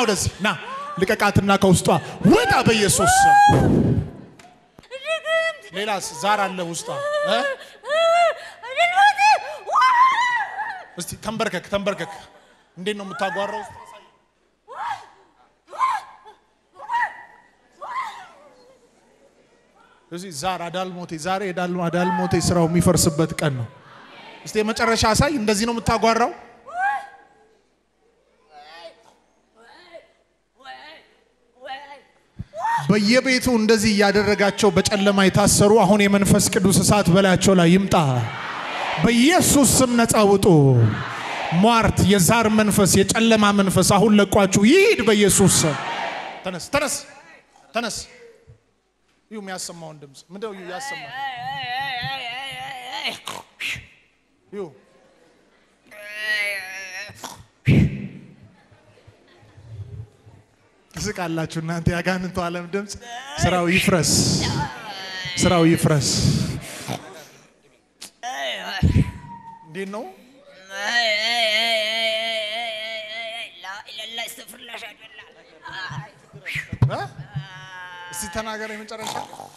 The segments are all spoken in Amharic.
ወደዚህ ና ልቀቃትና ከውስጧ ውጣ በኢየሱስ ስም። ሌላስ ዛር አለ ውስጧ እ? እስቲ ተንበርከክ ተንበርከክ። እንዴት ነው የምታጓራው? እዚህ ዛር አዳልሞቴ ዛሬ የዳል- አዳልሞቴ ስራው የሚፈርስበት ቀን ነው። እስቲ የመጨረሻ አሳይ። እንደዚህ ነው የምታጓራው? በየቤቱ እንደዚህ እያደረጋቸው በጨለማ የታሰሩ አሁን የመንፈስ ቅዱስ እሳት በላያቸው ላይ ይምጣ። በኢየሱስ ስም ነፃ ውጡ። ሟርት፣ የዛር መንፈስ፣ የጨለማ መንፈስ አሁን ለቋችሁ ይሂድ በኢየሱስ ስም። ተነስ፣ ተነስ፣ ተነስ። ይሁ የሚያሰማውን ድምፅ ምንድነው? ይሁ ያሰማ ይሁ ትስቃላችሁ እናንተ ያጋንንቱ ዓለም ድምፅ። ስራው ይፍረስ፣ ስራው ይፍረስ። እንዴት ነው? እ? እስቲ ተናገረ የመጨረሻ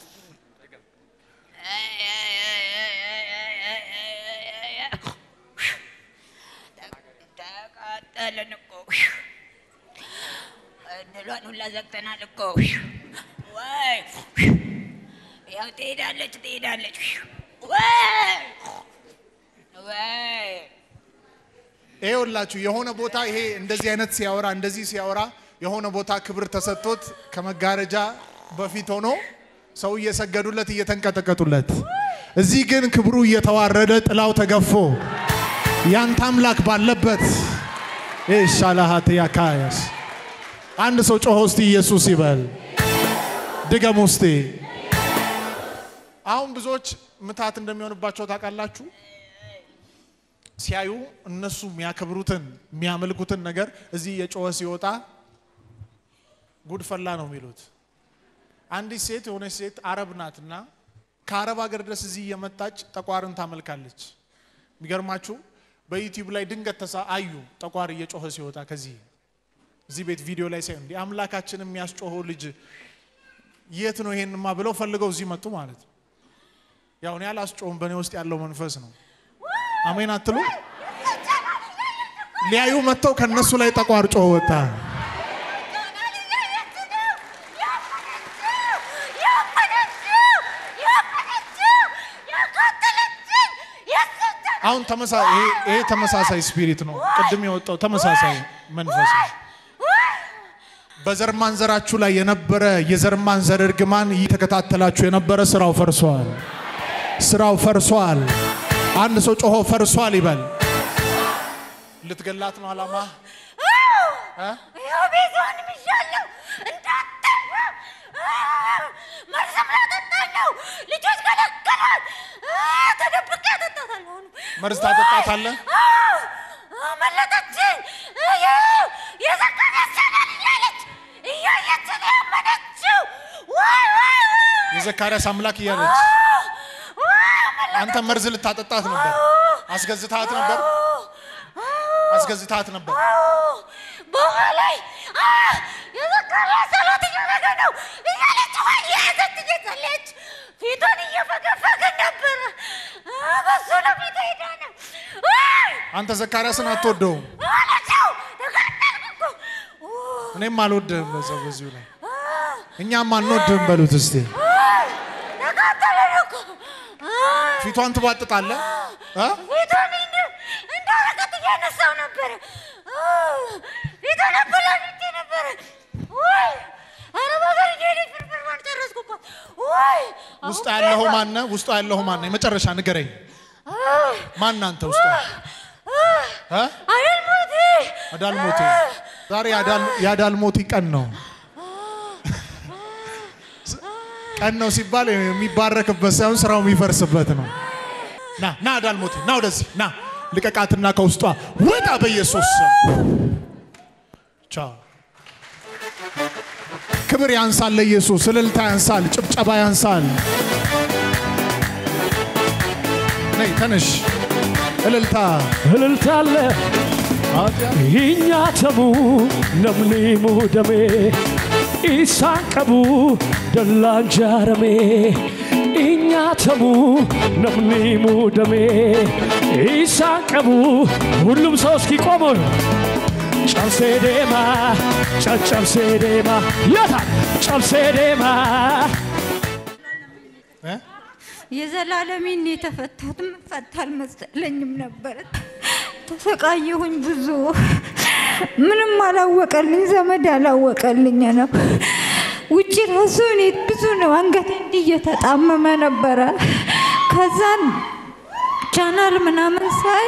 ተቃጠልን እኮ እድሏን ሁላ ዘግተናል እኮ ወይ ያው ትሄዳለች ትሄዳለች ወይ ወይ ይሄ ሁላችሁ የሆነ ቦታ ይሄ እንደዚህ አይነት ሲያወራ እንደዚህ ሲያወራ የሆነ ቦታ ክብር ተሰጥቶት ከመጋረጃ በፊት ሆኖ ሰው እየሰገዱለት እየተንቀጠቀጡለት፣ እዚህ ግን ክብሩ እየተዋረደ ጥላው ተገፎ ያንተ አምላክ ባለበት ሻላሃት ያካያስ አንድ ሰው ጮሆ እስቲ ኢየሱስ ይበል። ድገም ውስጤ። አሁን ብዙዎች ምታት እንደሚሆንባቸው ታውቃላችሁ። ሲያዩ እነሱ የሚያከብሩትን የሚያመልኩትን ነገር እዚህ የጮኸ ሲወጣ ጉድፈላ ነው የሚሉት። አንዲት ሴት የሆነች ሴት አረብ ናትና ከአረብ ሀገር ድረስ እዚህ እየመጣች ጠቋርን ታመልካለች። የሚገርማችሁ በዩቲዩብ ላይ ድንገት ተሳ አዩ ጠቋር እየጮኸ ሲወጣ ከዚህ እዚህ ቤት ቪዲዮ ላይ ሳይሆን እንዲህ አምላካችን የሚያስጮኸው ልጅ የት ነው ይሄንማ ብለው ፈልገው እዚህ መጡ ማለት ነው። ያው እኔ አላስጮህም፣ በእኔ ውስጥ ያለው መንፈስ ነው። አሜን አትሉ? ሊያዩ መጥተው ከነሱ ላይ ጠቋር ጮኸ ወጣ። አሁን ተመሳ- ይሄ- ይሄ ተመሳሳይ ስፒሪት ነው። ቅድም የወጣው ተመሳሳይ መንፈስ ነው። በዘር ማንዘራችሁ ላይ የነበረ የዘር ማንዘር እርግማን እየተከታተላችሁ የነበረ ስራው ፈርሷል። ስራው ፈርሷል። አንድ ሰው ጮሆ ፈርሷል ይበል። ልትገላት ነው አላማ እ? ያው ቤቷን ምሻለሁ እንዳጠፋ መርዘም ላጠጣኝ ነው። ልጆች ከለከሏት። ተደብቄ አጠጣታለሁ። አሁን መርዝ ታጠጣታለህ? አዎ፣ አመለጠችኝ። ይኸው የዘካርያስ ቻናል እያለች እያየች ነው ያመነችው። ወይ ወይ ወይ የዘካርያስ አምላክ እያለች ወይ አመለጠችኝ። አንተ መርዝ ልታጠጣት ነበር። አስገዝታት ነበር። አስገዝታት ነበር። በኋላ የዘካርያስ ጸሎት እያደረገ ነው እያለች ወይ የያዘች እየጸለየች ፊቷን እየፈገፈገ ነበረ። በሱ ነው ፊት ሄዳ ነው አንተ ዘካርያስን አትወደውም። አለችው። ተቃጠልኩ እኮ እኔም አልወድህም። በዛው በዚሁ ላይ እኛም አንወድህም በሉት እስቲ። ተቃጠለን እኮ ፊቷን ትባጥጣለህ እ? ፊቷን እንደ- እንደ ወረቀት እያነሳው ነበረ። ፊቷን አበላሽቼ ነበረ። ወይ አረብ ሀገር እየሄደች ፍርፍሯን ጨረስኩባት። ወይ ውስጥ ያለኸው ማነ? ውስጡ ያለኸው ማነ? የመጨረሻ ንገረኝ። ማን አንተ ውስጡ እ? አደልሞቴ አዳልሞቴ ዛሬ የአዳል- የአዳልሞቲ ቀን ነው። ቀን ነው ሲባል የሚባረክበት ሳይሆን ስራው የሚፈርስበት ነው። ና ና አዳልሞቴ ና ወደዚህ ና ልቀቃትና ከውስጧ ውጣ በኢየሱስ ስም። ቻው። ክብር ያንሳል ለኢየሱስ፣ እልልታ ያንሳል፣ ጭብጨባ ያንሳል። ነይ ተነሽ፣ እልልታ እልልታ አለ Hinyaatamu namni muudame isaan qabu dallaan jaarame. Hinyaatamu namni muudame isaan qabu ሁሉም ሰው እስኪ ቆሞ ጨብሴ ዴማ ጨጨብሴ ዴማ የታ ጨብሴ ዴማ እ? የዘላለሜን የተፈታሁት ምፈታ አልመሰለኝም ነበር። ተሰቃየሁኝ ብዙ ምንም አላወቀልኝ፣ ዘመድ አላወቀልኝ ነው። ውጭ ራሱ እኔ ብዙ ነው አንገቴ እንዲህ እየተጣመመ ነበረ። ከዛን ቻናል ምናምን ሳይ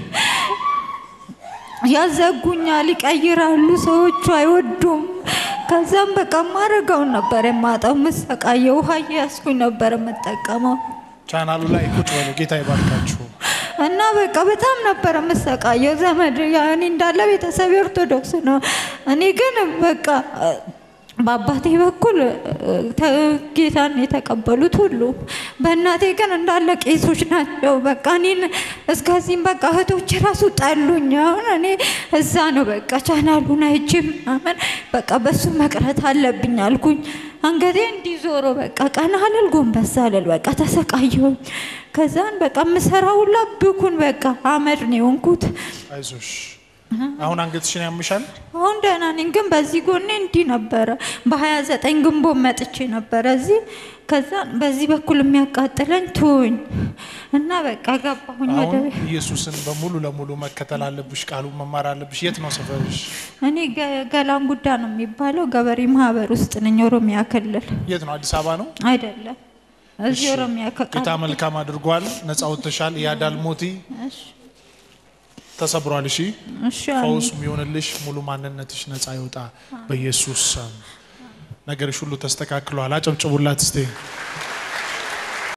ያዘጉኛል፣ ይቀይራሉ፣ ሰዎቹ አይወዱም። ከዛም በቃ ማረገውን ነበር የማጣው፣ መሰቃየው ውሃ እያያዝኩኝ ነበር የምጠቀመው ቻናሉ ላይ ቁጭ በሉ። ጌታ ይባርካችሁ። እና በቃ በጣም ነበር የምሰቃየው። ዘመድ ያው እኔ እንዳለ ቤተሰብ ኦርቶዶክስ ነው። እኔ ግን በቃ እ፣ በአባቴ በኩል እ፣ ተ- ጌታን የተቀበሉት ሁሉ፣ በእናቴ ግን እንዳለ ቄሶች ናቸው። በቃ እኔን እስከዚህም በቃ እህቶች ራሱ ጠሉኝ። አሁን እኔ እዛ ነው በቃ ቻናሉን አይቼ ምናምን በቃ በሱ መቅረት አለብኝ አልኩኝ። አንገቴ እንዲዞሮ በቃ ቀና አልል ጎንበስ አልል በቃ ተሰቃየሁኝ። ከዛን በቃ የምሰራ ሁላ ብኩን በቃ አመድ ነው የሆንኩት። አይዞሽ። አሁን አንገትሽን ያምሻል። አሁን ደህና ነኝ፣ ግን በዚህ ጎኔ እንዲህ ነበረ። በሀያ ዘጠኝ ግንቦት መጥቼ ነበረ እዚህ። ከዛ በዚህ በኩል የሚያቃጥለኝ ትውኝ እና በቃ ገባሁኝ ወደ አሁን ቤት። ኢየሱስን በሙሉ ለሙሉ መከተል አለብሽ። ቃሉን መማር አለብሽ። የት ነው ሰፈርሽ? እኔ ገ- ገላን ጉዳ ነው የሚባለው ገበሬ ማህበር ውስጥ ነኝ፣ ኦሮሚያ ክልል የት ነው? አዲስ አበባ ነው። አይደለም፣ እዚህ እሺ። ኦሮሚያ ጌታ ከቃል መልካም አድርጓል። ነፃ ወጥተሻል። ያዳል ሞቲ ተሰብሯል። እሺ እሺ አሜን። ፈውስ የሚሆንልሽ ሙሉ ማንነትሽ ነፃ ይውጣ በኢየሱስ ስም። ነገርሽ ሁሉ ተስተካክሏል። አጨብጭቡላት እስቴ